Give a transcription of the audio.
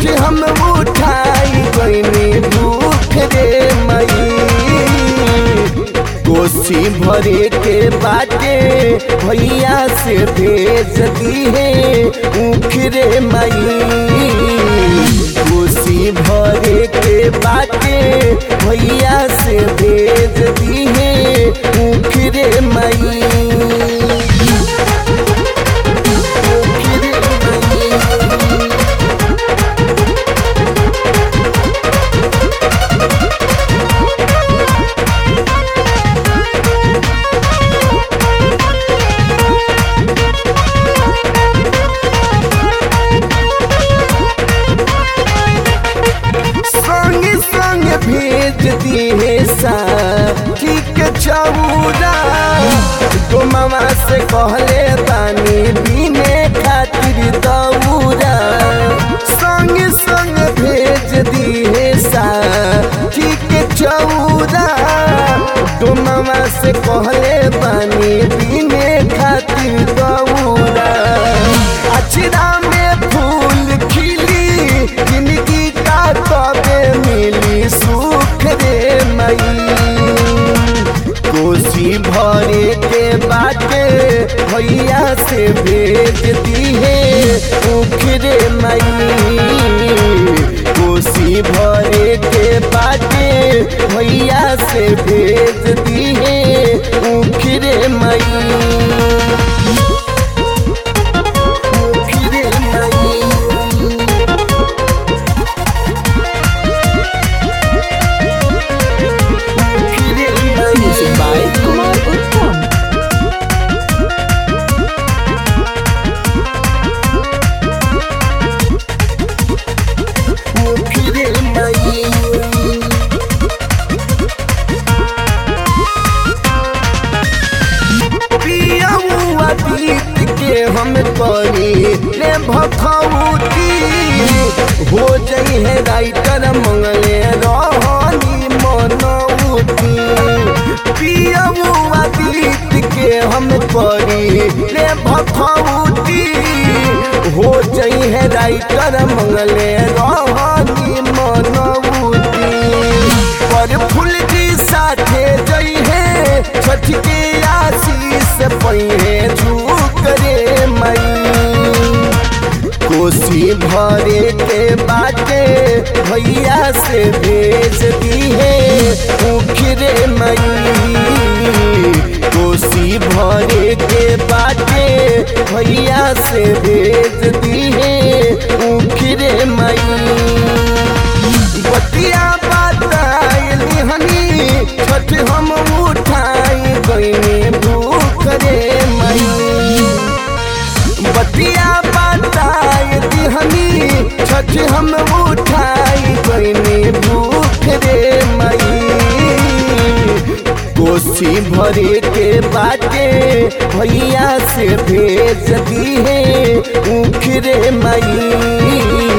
छठ हम उठाई गईनी भूख रे मई कोसी भरे के बाटे भैया से भेज दी है ऊख रे मई कोसी भरे के बाटे भैया से भेज दी है ऊख रे मई ऊख रे मई। संग संग भेज दिए सा ठीक चौरा तो मामा से कहले तानी बीने खातिर दौरा संग संग भेज दिए सा ठीक चौरा तो मामा से कहले बानी बीने खातिर दौरा अचरा में फूल खिली जिंदगी का तबे मिली सुख रे मई कोसी भरे के बाटे भैया से भेज दी है ऊख रे मई कोसी भरे के बाटे भैया से भेज दी है ऊख रे मई ऊख रे मई Music by Kumar Uttam. बीत के हम करी ले भखौती हो जई है राइटर मंगले रहनी मनौती पियमुआ बीत के हम करी ले भखौती हो जई है राइटर मंगले रहनी मनौती पर फूल जी साथे जई है छठ के आशीष पहिए झूक रे मई कोसी भरे के बाटे भैया से भेज दी है ऊख रे मई कोसी भरे के बाटे भैया से भेज दी है ऊख रे मई बतिया बताइली हनी छठ हम उठाई गईनी भूख रे मई बतिया बताइली हनी छठ हम उठाई गईनी भूख रे मई कोसी भरे के बाटे भैया से भेज दी है ऊख रे मई